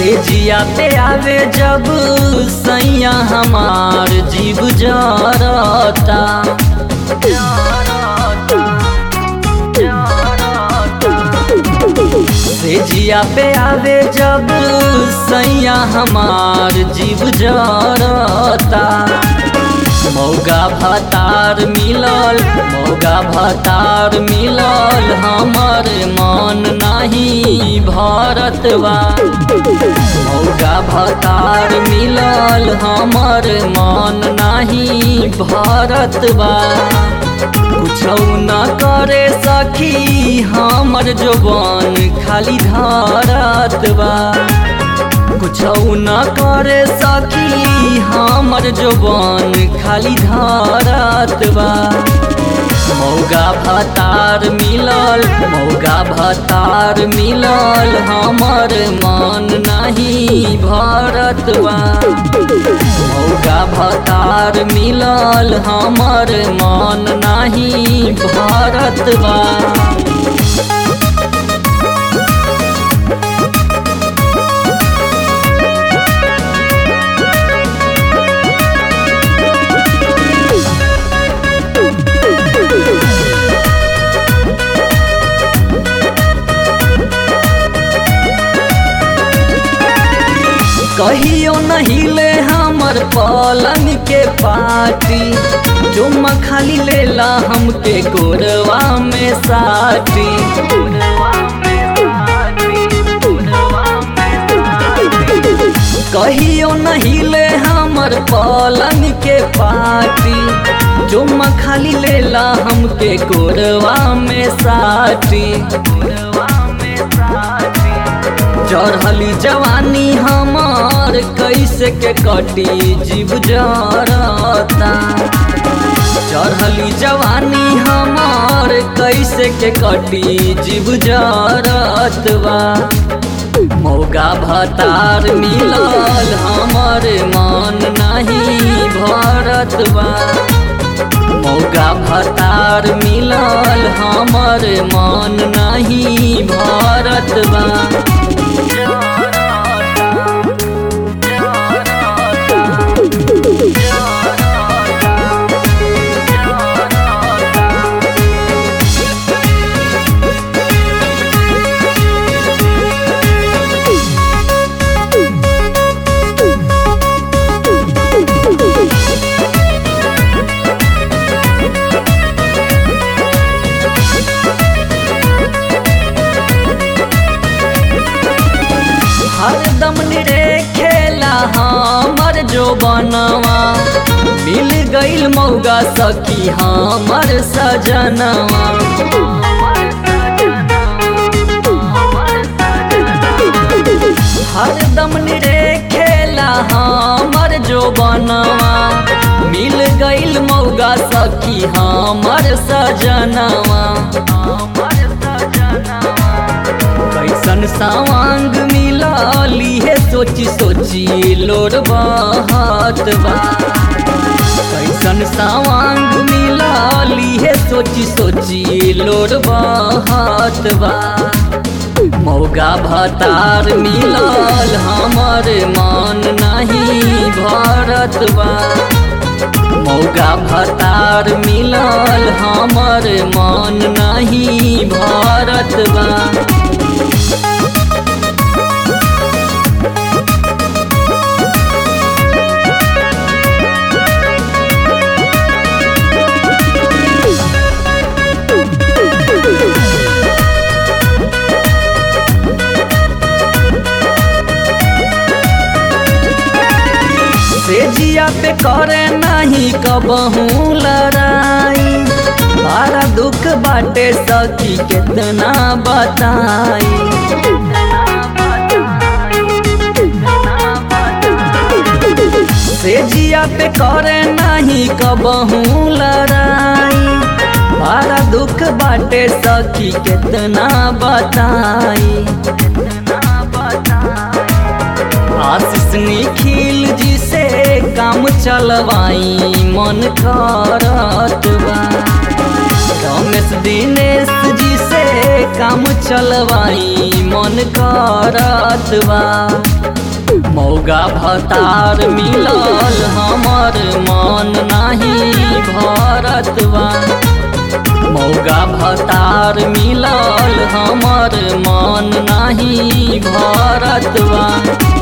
से जिया पे आवे जब सैया हमार जीव जरता से जिया पे आवे जब सैया हमार जीव जरता मौगा भतार मिलल मौगा भतार मिलल हमर मन नाही भरतवा मौगा भतार मिलल हमर मन नाही भरतवा कुछौ न करे सखी हमर जोबन खाली धरतवा कुछौ न करे सखी हमर जोबन खाली धरतवा मौगा भतार मिलल मौगा भतार मिलल हमर मन नहीं भरतवा मौगा भतार मिलल हमर मन नहीं भरतवा कहियो नहिले हमर पलंग के पाटी चुम्मा खाली लेला हमके गोरवा में साटी कहियो नहिले हमर पलंग के पाटी चुम्मा खाली लेला हमके गोरवा में साटी चढ़ली जवानी हमार कैसे के कटी जीव जरता चढ़ली जवानी हमार कैसे के कटी जीव जरतवा मौगा भतार मिलल हमर मन नहीं भरतवा मौगा भतार मिलल हमर मन नहीं भरतवा हरदम रे खेला हमर जो बनवा मिल गईल मौगा सखी हमर सजनवा हरदम रे खेला हमर जो बनवा मिल गईल मौगा सखी हमर सजनवा कैसन सवांग मिलाली है सोची सोची लोर बहत बा कैसन सवांग मिलाली है सोची सोची लोर बहत बा मौगा भतार मिलल हमर मन नहीं भरत बा मौगा भतार मिलल हमर मन नहीं भरत बा से जिया पे करे नहीं कबहू लड़ाई बारा दुख बाटे सखी कितना बताई से जिया पे करे नहीं कबहू लड़ाई बारा दुख बाटे सखी कितना बताई आशीष निखिल जी से काम चलवाई मन करत बा रमेश दिनेश जी से काम चलवाई मन करत बा मौगा भतार मिलल हमर मन नाही भरत बा मौगा भतार मिलल हमर मन नाही भरत बा